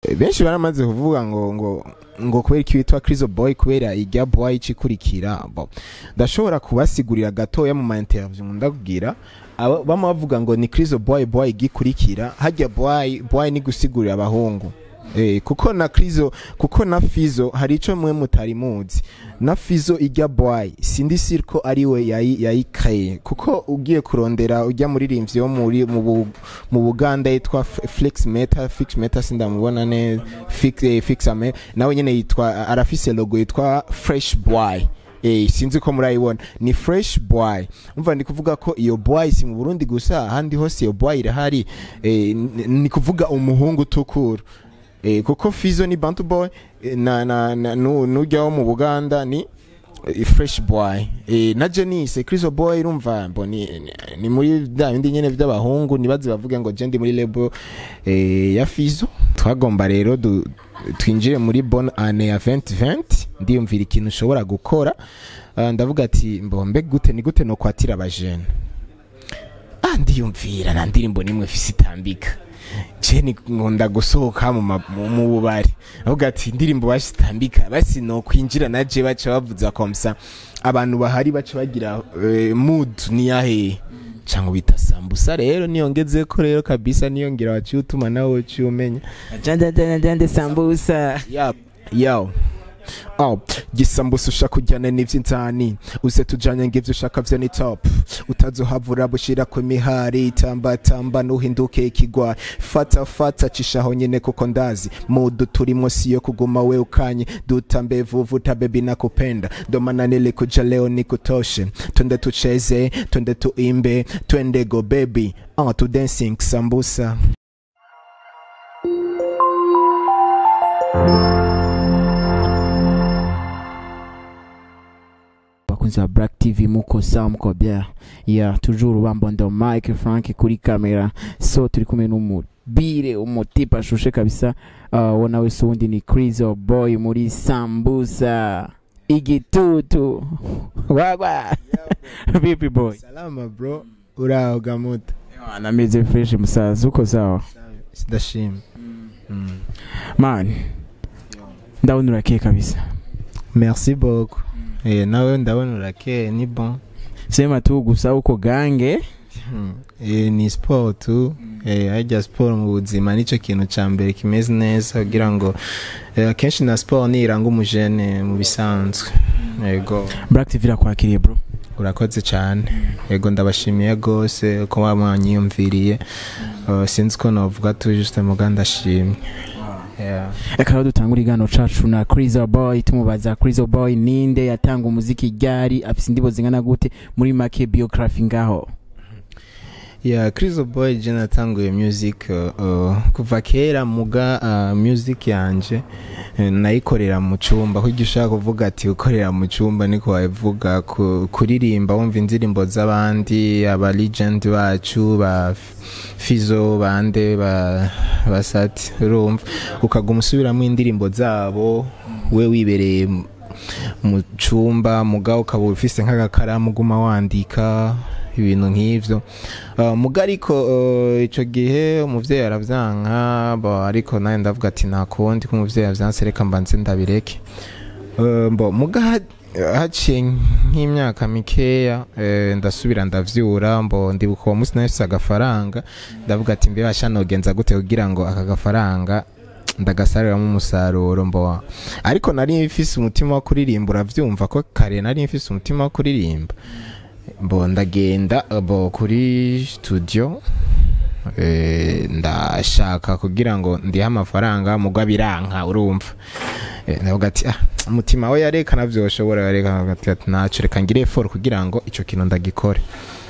benshi baramaze kuvuga ngo ngo ngo kubera iki witwa Crizo Boy kubera ijya boy ikikurikira bo ndashobora kubasigurira gatoya mu ma interview ndakubwira aba- bama bavuga ngo ni Crizo Boy boy igikurikira hajya boy boy ni gusigurira abahungu Eh, kuko na Crizo kuko na Fizo hari ico mwe mutari muzi na Fizo ijya boy sindi sure ko ari we yayi yayikaye kuko ugiye kurondera ujya muririmbyi wo muri mu Bu- mu Buganda yitwa F- Flex Meta Fix Meta sindamubona neza Fix eh, Fix Ame nawe nyene yitwa arafise logo yitwa Fresh Boy Eh, sinzi ko murayibona ni fresh boy umva ni kuvuga ko iyo boy si mu Burundi gusa ahandi hose iyo boy irahari eh, ni- ni kuvuga umuhungu utukura eh, kuko Fizo ni Bantu boy eh, na na, na nu- nujya wo mu Buganda ni eh, fresh boy eh, na Janice Criso boy urumva mbo ni, ni, ni muri bya bindi nyene by'abahungu nibaze bavuge ngo je ndi muri label eh, ya Fizo twagomba rero du, twinjire muri bonne année ya 2020 ndiyumvira ikintu ushobora gukora uh, ndavuga ati mbombe gute ni gute no kwatira abajene ah ndiyumvira na ndirimbo nimwe fisi itambika je ni nkunda gusohoka mu ma- mu- mu bubari avuga ati indirimbo bashitambika basi no kwinjira na je baca bavuza komsa abantu bahari baca bagira eh, mood ni yahe cyangwa bita sambusa rero niyongeze ko rero kabisa niyongera waciye utuma nawe uciye umenya jande jande jande sambusa Yap, yo. Oh, gisambusa ushaka kujyana n'ivy'inzani uze tujanye ngivyo ushaka vyo ni top utazohavura bushira ku mihari tamba tamba nuhinduke ikigwa fata fata cishaho nyene kuko ndazi mudu turimo siyo kuguma we ukanye dutambe vuvuta bebi nakupenda domana nilikuja leo nikutoshe twende tucheze twende tuimbe twende go baby ah tu dancing sambusa bakunzi ba black tv muko sawa muko bien ya toujours bambondo mike frank kuri kamera so turi kumwe n'umubire umutipe ashushe kabisa uh, wo nawe si uwundi ni crizo boy muri sambusa igitutu wagwa vipi boy salama bro uraho gamuta anameze fresh musaza uko sawa sidashima mm. man ndabona urakeye kabisa merci beaucoup eh, nawe ndabona urakeye ni bon sema tu gusa uko gange Hmm. eh, ni sport tu eh, harya sport mu buzima nicyo kintu cya mbere kimeze neza kugira ngo eh, akenshi na sport niranga umujene mu bisanzwe yego black tv irakwakiriye bro urakoze cyane yego ndabashimiye rwose ko mwanyiyumviriye uh, sinzi ko navuga tu juste muga ndashimye yeah. reka rero dutangure igano cacu na crizo boy tumubaza crizo boy ninde yatanga umuziki ryari afise indibo zingana gute muri make biography ngaho yeah Crizo Boy je natanguye music uh, uh, kuva kera muga uh, music yanje uh, nayikorera mu cumba kuko ushaka kuvuga ati ukorera mu cumba niko wabivuga ku, kuririmba wumva indirimbo z'abandi aba legend bacu ba Fizo bande ba basati urumva ukaguma usubiramo indirimbo zabo we wibereye mu- mu cumba muga ukaba ufise nk'agakaramu uguma wandika ibintu nk'ivyo uh, muga ariko uh, ico gihe umuvyeyi aravyanka bo ariko nawe ndavuga ati nta kundi ko umuvyeyi yavyanse reka mbanze ndabireke uh, mbo muga ha- haciye nk'imyaka mikeya eh, ndasubira ndavyura mbo ndibuka uwo munsi nahise agafaranga ndavuga ati mbe basha nogenza gute kugira ngo aka gafaranga ndagasariramo umusaruro mbo ariko nari mfise umutima wo kuririmba uravyumva ko kare nari mfise umutima wo kuririmba bo ndagenda bo kuri studio eh, ndashaka kugira ngo ndihe amafaranga mugwa biranka urumva Eh, ndavuga ati ah umutima we yarekana vyoshobora yarekana ati ati naco reka ngire effort kugira ngo ico kintu ndagikore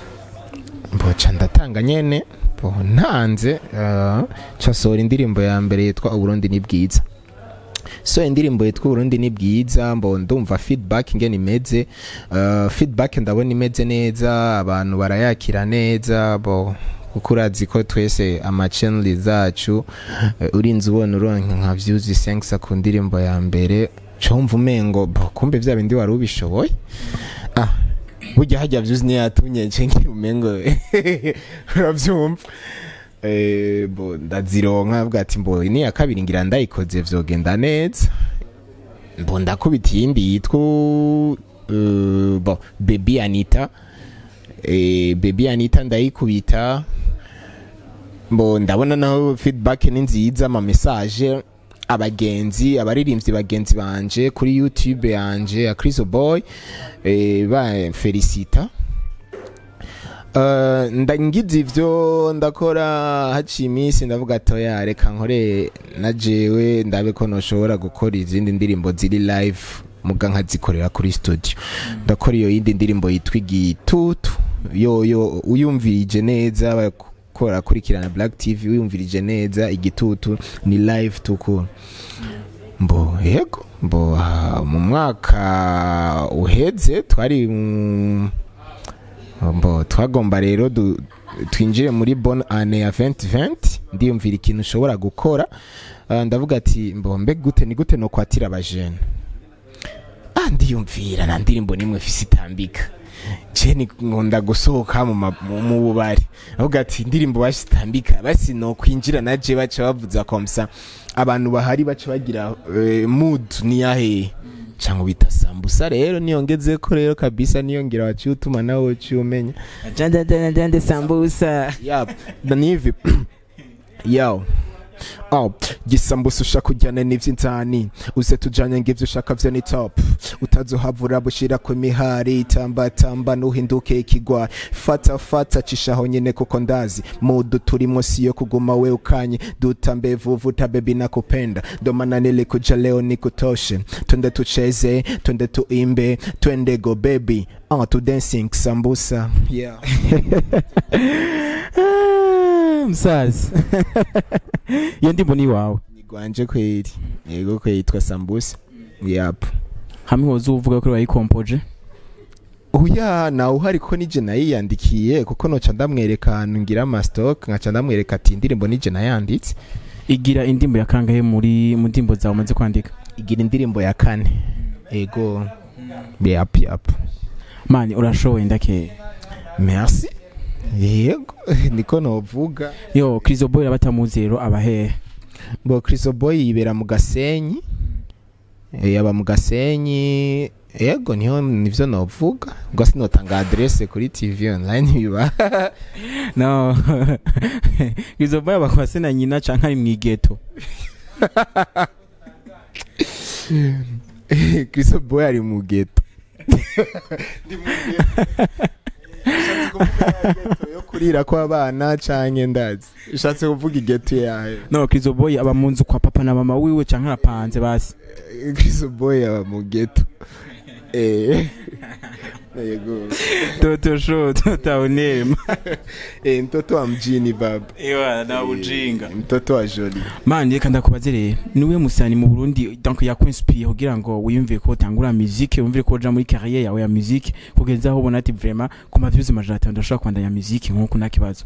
mboca ndatanga nyene bo ntanze uh, casohora indirimbo ya mbere yitwa uburundi ni bwiza so indirimbo yitwa uburundi ni bwiza mbo ndumva feedback ingene imeze uh, feedback ndabona imeze neza abantu barayakira neza bo kuko urazi ko twese amachaneli zacu eh, urinze ubona uronka nka views isenkisa ku ndirimbo ya mbere comva umengo bo kumbe vya bindi wari ubishoboye ah burya hajya views niyo yatumye nce ngira umengo uravyumva eh, bo ndazironka avuga ati mbo ni ya kabiri ngira ndayikoze vyogenda neza mbo ndakubita iyindi yitwa uh, bo baby anita eh, baby anita ndayikubita mbo ndabona naho feedback ni nziza ama message abagenzi abaririmbyi bagenzi banje kuri youtube yanje ya Chris Boy eh, ba felicita Uh, nda- ngize ivyo ndakora haciye iminsi ndavuga atoya reka nkore na jewe ndabe ko noshobora gukora izindi ndirimbo ziri live muga nkazikorera kuri studio ndakora iyo yindi ndirimbo yitwa igitutu yoyo uyumvirije neza bakora kurikirana black tv uyumvirije neza igitutu ni live tukuru mbo yego mbo ah, mu mwaka uheze twari mu mbo twagomba rero du- twinjire muri bonne année ya 2020 ndiyumvira ikintu ushobora gukora Ah, ndavuga ati mbo mbe gute ni gute no kwatira abajene ah ndiyumvira nta ndirimbo nimwe fisi itambika je ni nkunda gusohoka mu ma- mu- mu bubari avuga ati indirimbo bashitambika basi no kwinjira naje baca bavuza komsa abantu bahari baca bagira eh, mood ni yahe cyangwa bita sambusa rero niyongeze ko rero kabisa niyongera waciye utuma nawe uciye umenya jande jande jande sambusa yap nivi yawo Oh, gisambusa ushaka ujyana n'ivy'inzani uze tujanye ngivyo ushaka vyo ni top utazohavura bushira ku mihari tamba tamba nuhinduke ikigwa fata fata cishaho nyene kuko ndazi mudu turimwo siyo kuguma we ukanye dutambe vuvuta bebi nakupenda domana nilikuja leo nikutoshe twende tucheze twende tuimbe twende go baby oh, to dancing sambusa yeah. Ah, musaza iyo ndimbo ni iwawe nigwanje kweli yego kweli yitwa sambusa yap hamwe woza uvuga ko wayikompoje uya nawe uhari ko nije nayiyandikiye kuko noca ndamwereka ahantu ngira amastock nkaca ndamwereka ati indirimbo nije nayanditse igira indimbo ya kangahe muri mu ndimbo zawe umaze kwandika igira indirimbo ya kane ego yap yap mani urashoboye ndakeye merci yego niko novuga yo krizo boy abatamuzi rero abahehe ngo Chris Boy yibera mu gasenyi Eh, yaba mu gasenyi yego niho nivyo novuga ubwo sinotanga adresse kuri tv online biba no krizo boy abakwase na nyina canke ari mwigeto Chris Boy ari mu ghetto Ndi mu ghetto. Ushatse kuvuga ghetto yo kurira kw'abana canke ndazi ushatse kuvuga ighetto yayo no krizo boy aba mu nzu kwa papa na mama wiwe canke arapanze basi Eh, Chris Boy aba mu ghetto eh yego toto sho tota unema eh mtoto wa mjini baba ewa na ujinga Eh, mtoto wa joli mani reka ndakubaze rero niwe musani mu burundi donc yakwinspiriye kugira ngo wiyumvire ko utangura musique wumvire ko uja muri carrière yawe ya musique kugeza aho ubona ati vraiment ku mavyuzi majana atanu ndashobora kwandanya musique nk'uko nta kibazo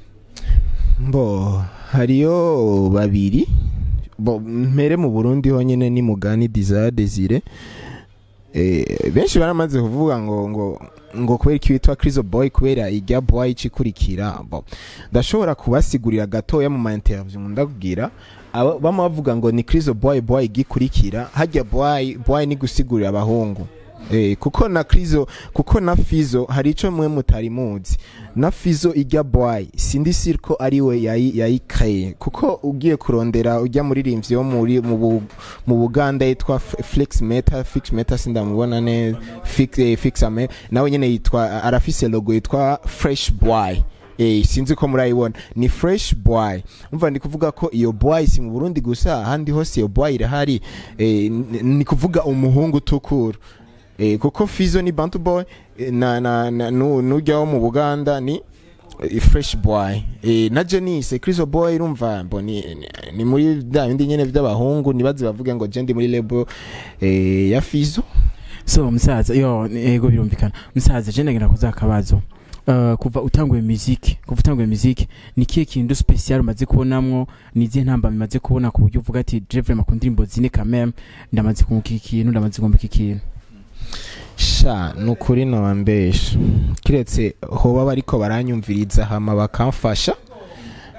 mbo hariyo babiri bo mpere mu Burundi honyene ni mugani Desire Desire eh benshi baramaze kuvuga ngo ngo ngo kubera iki witwa Chris Boy kubera ijya boy ikurikira bo ndashobora kubasigurira gatoya mu ma interview ndakubwira aba- bama bavuga ngo ni Chris Boy boy igikurikira hajya boy boy ni gusigurira abahungu Eh, kuko na Krizo kuko na Fizo hari ico mwe mutari muzi na Fizo ijya boy sindi sure ko ari we yayi yayikreye kuko ugiye kurondera ujya muririmbyi wo muri mu Bu- mu Buganda yitwa F- Flex Meta Fix Meta sindamubona neza Fix eh, Fix Ame nawe nyene yitwa arafise logo yitwa Fresh Boy Eh, sinzi ko murayibona ni fresh boy umva ndi kuvuga ko iyo boy si mu Burundi gusa ahandi hose iyo boy irahari eh, ni- ni kuvuga umuhungu utukura eh, kuko Fizo ni Bantu boy eh, na na, na nu- nujya wo mu Buganda ni eh, fresh boy eh, na Janice Chris boy urumva mbo ni, ni, ni muri bya bindi nyene by'abahungu nibaze bavuge ngo je ndi muri label eh, ya Fizo so musaza yo ego birumvikana musaza je ndagira kuza akabazo Uh, kuva utanguye musique kuva utanguye musique ni kihe kintu special umaze kubonamwo ni izihe ntamba bimaze kubona ku buryo uvuga ati je vraiment ku ndirimbo zine quand même ndamaze kunguka iki kintu ndamaze kumva iki kintu sha nukuri nobambesha kiretse hoba bariko baranyumviriza hama bakamfasha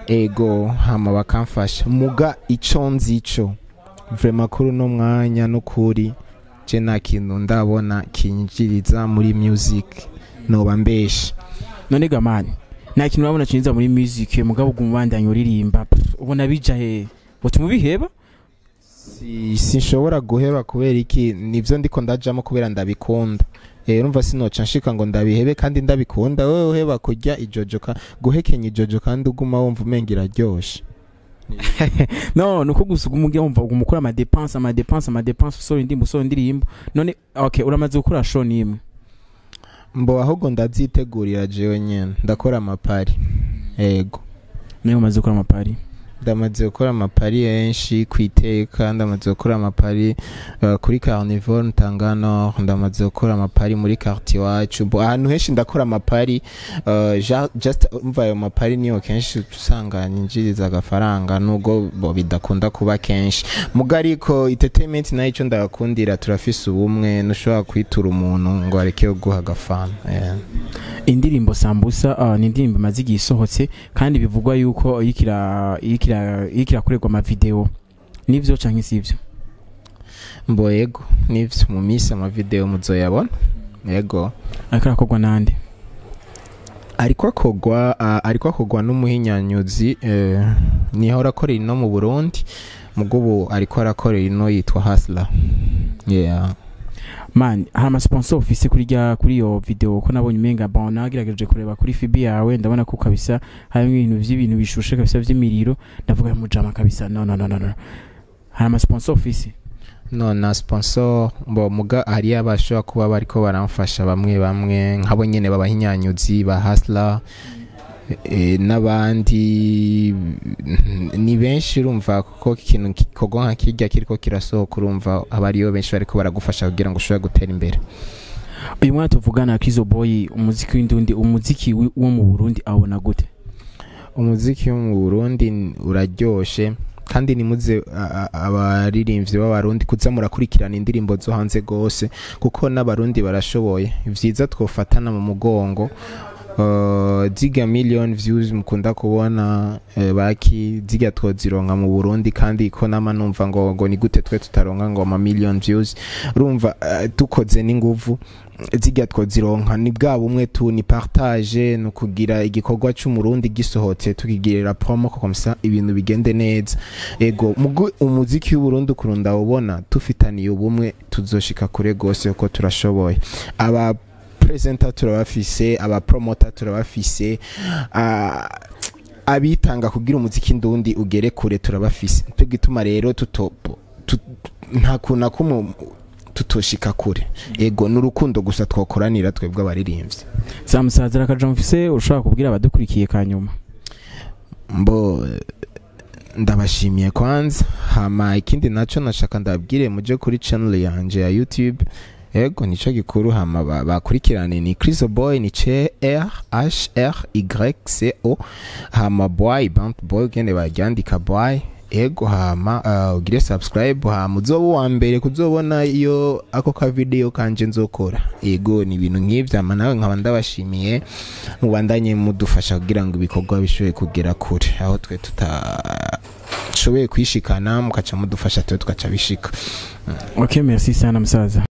ego hama bakamfasha muga ico nzico vrema kuri uno mwanya n'ukuri je nta kintu ndabona kinjiriza muri music noba mbesha none gamani nta kintu urabona cinjiza muri music mugabo uguma ubandanya uririmba pff, ubona bija he butuma ubiheba Si- sinshobora guheba kubera iki nivyo ndiko ndajamo kubera ndabikunda Eh, urumva sinoca nshika ngo ndabihebe kandi ndabikunda wewe uheba kurya ijojo ka guhekenya ijojo kandi uguma wumva umenga iraryoshe no nuko gusa uguma ugira wumva uguma ukora amadepanse amadepanse amadepanse usohora indirimbo usohora indirimbo none okay uramaze gukora show n'imwe mbo ahubwo ndazitegurira jewe nyene ndakora amapari ego nayo umaze gukora amapari ndamaze gukora amapari henshi ku iteka ndamaze gukora amapari uh, kuri carnivore ntangano ndamaze gukora amapari muri quartier iwacu Bo, ahantu henshi ndakora amapari uh, ja- just umva ayo mapari niyo kenshi usanga nyinjiriza agafaranga nubwo bo bidakunda kuba kenshi muga ariko entertainment nayo ico ndagakundira turafise ubumwe ntushobora kwitura umuntu ngo areke guha agafana yeah. indirimbo sambusa uh, ni indirimbo imaze igihe isohotse kandi bivugwa yuko iriko ira- iriko ira- iriko irakorerwa amavideo nivyo canke sivyo mbo yego nivyo mu minsi amavideo muzoyabona yego ariko arakorwa nande ariko akogwa uh, ariko akogwa n'umuhinyanyuzi eh, niho arakorera ino mu Burundi mugo ubu ariko arakorera ino yitwa Hasla yeah man hari amasponsor ufise kuri rya kuri iyo video ko nabonye umenga bon nagerageje kureba kuri fibi yawe ndabona ko kabisa harimo ibintu vy'ibintu bishushe kabisa vy'imiriro ndavuga mujama kabisa no no no no no hari amasponsor ufise no na sponsor mbo muga hari abashobora kuba bariko baramfasha bamwe bamwe nkabo nyene babahinyanyuzi ba Hasla e, n'abandi ni benshi urumva kuko ikintu kikogwa nka kirya kiriko kirasohoka urumva haba hariyo benshi bariko baragufasha kugira ngo ushobore gutera imbere uyu mwana tuvugana Kizo Boy umuziki w'indundi umuziki wi- wo mu Burundi awubona gute umuziki wo mu burundi n- uraryoshe kandi nimuze a- a- abaririmbyi b'abarundi kuza murakurikirana indirimbo zo hanze gose kuko n'abarundi barashoboye vyiza twofatana mu mugongo Uh, ziga million views mukunda kubona uh, baki ziga twozironka mu Burundi kandi ko nama numva ngo ngo ni gute twe tutaronka ngo ama million views urumva uh, dukoze n'inguvu ziga twozironka ni bwa bumwe tu ni partage no kugira igikorwa c'umurundi gisohotse tukigirira promo ko komsa ibintu bigende neza ego mugo umuziki w'uburundi kurunda ubona tufitaniye ubumwe tuzoshika kure gose uko turashoboye aba presenter turabafise aba promoter turabafise ah, abitanga kugira umuziki ndundi ugere kure turabafise cyo gituma rero tutopo tu- nta kuntu kumwe tutoshika kure ego n'urukundo gusa twokoranira twebwe abaririmbyi zamusazira akaja mfise ushobora kubwira abadukurikiye kanyuma mbo ndabashimiye kwanza hama ikindi naco nashaka ndabwire muje kuri channel yanje ya youtube ego nico gikuru hama ba- bakurikirane ni Chris Boy ni C R H R Y C O hama boy band boy gende baryandika boy ego hama uh, ugire subscribe hama uzoba uwa mbere kuzobona iyo ako ka video kanje nzokora ego ni ibintu nk'ivyo hama nawe nkaba ndabashimiye mubandanye mudufasha kugira ngo ibikorwa bishobore kugera kure aho twe tutashoboye kwishikana mukaca mudufasha twe tukaca bishika okay merci sana musaza